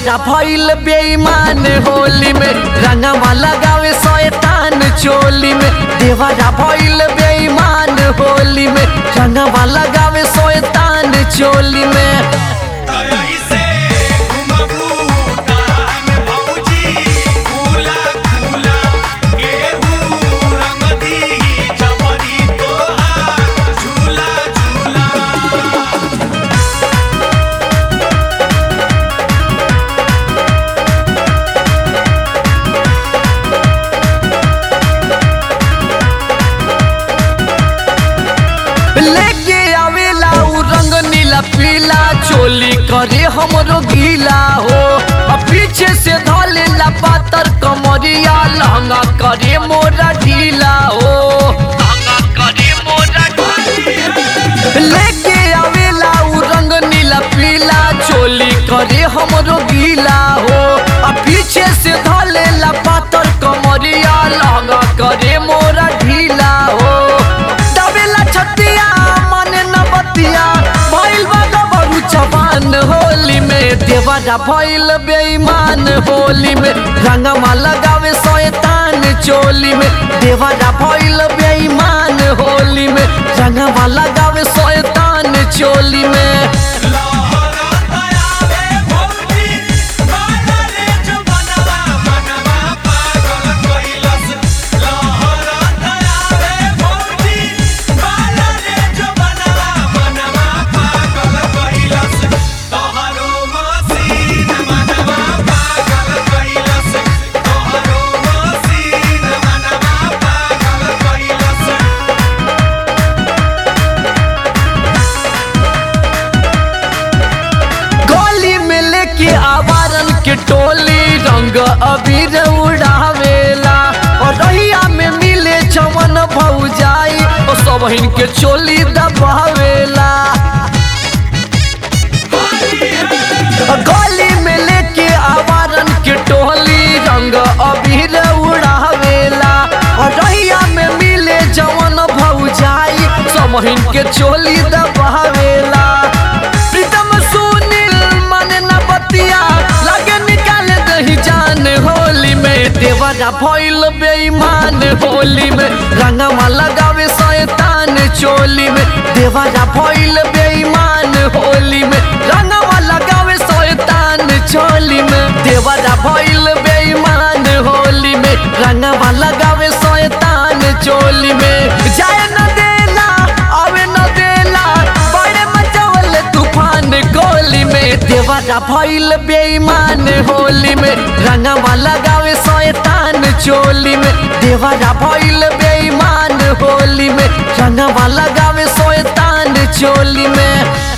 देवरा भइल बेईमान होली में रंगवा लगावे शैतान चोली में देवरा भइल बेईमान होली में रंगवा लगावे शैतान चोली में ऐसे घुमबू तान भौजी फूला फूला गेहूं रंग दी जमरी तोहार झूला झूला लेके आवेला उ रंग नीला पीला चोली करे हमरो गीला हो आ पीछे से धलेला पातर कमरिया लहंगा करे मोरा ढीला हो लहंगा करे मोरा लेके आवेला उ रंग नीला पीला चोली करे हमरो गीला हो आ पीछे से धलेला पातर कमरिया लहंगा करे मोरा ढीला हो दबेला छतिया माने न बतिया भइल बा गबरू जवान होली में देवरा भइल बेईमान होली में रंगमा लगावे शैतान चोली में देवरा भइल बेईमान होली में रंगमा लगावे शैतान चोली में लहरा तयावे भौजी बाला रे जवनवा मनवा पागल कइलस लहरा तयावे भौजी बाला रे जवनवा मनवा पागल कइलस तोहरो मसीन मनवा पागल कइलस तोहरो मसीन मनवा पागल कइलस गली में लेके आवारन के टोली रंग अबीर उड़ावेला और रहिया में मिले चमन भौजाई और सब के चोली दबावेला गली में लेके आवारन के टोली रंग अबीर उड़ावेला और रहिया में मिले जवन भौजाई समहिन के चोली दबावेला प्रीतम सुनील माने न बतिया लगे निकाल दही जान होली में देवरा भइल बेईमान होली में रंगमा लगावे शैतान चोली में देवरा भइल बेईमान होली में रंगमा लगावे शैतान चोली में देवरा भइल बेईमान होली में रंगमा लगावे शैतान चोली में जाए न देला आवे न देला बड़े मचावल तूफान गोली में देवरा भइल बेईमान होली में रंगवा लगावे शैतान चोली में देवरा भइल बेईमान होली में रंगवा लगावे शैतान चोली में